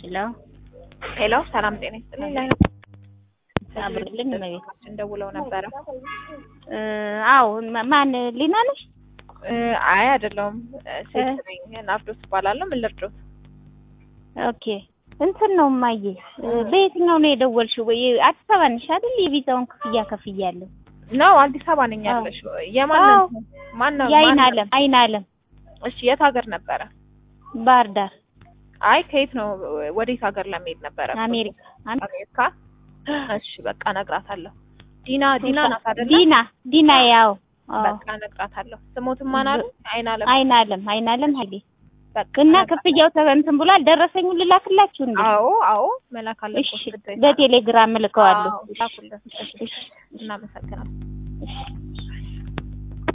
ሄሎ ሄሎ ሰላም ጤና ይስጥልኝ። አብርልኝ እመቤት ደውለው ነበረ። አዎ ማን ሊና ነሽ? አይ አይደለሁም፣ ሴት ነኝ። ናፍዶስ እባላለሁ። ምን ልርዶት? ኦኬ እንትን ነው እማዬ፣ በየትኛው ነው የደወልሽው? ወይ አዲስ አበባ ነሽ አይደል? የቪዛውን ክፍያ ከፍያለሁ። ነው አዲስ አበባ ነኝ ያለሽ? የማን አዎ። ማን ነው? የአይን ማን- አለም አይን አለም እሺ የት ሀገር ነበረ? ባህር ዳር አይ ከየት ነው? ወዴት ሀገር ለመሄድ ነበረ? አሜሪካ አሜ- አሜሪካ። እሺ በቃ እነግራታለሁ። ዲና ዲና ናት አይደለ? ዲና ዲና ያው አዎ። በቃ እነግራታለሁ። ስሞትም ማን አሉ? አይን አለም። አይን አለም አይን አለም ኃይሌ በቃ እና እነግራ- ክፍያው ተበንትን ብሏል። ደረሰኙን ልላክላችሁ እንዴ? አዎ አዎ መላክ አለብሽ። እሺ ግዴታ። በቴሌግራም እልከዋለሁ። አዎ፣ ላኩልን። እሺ፣ እናመሰግናለን። እሺ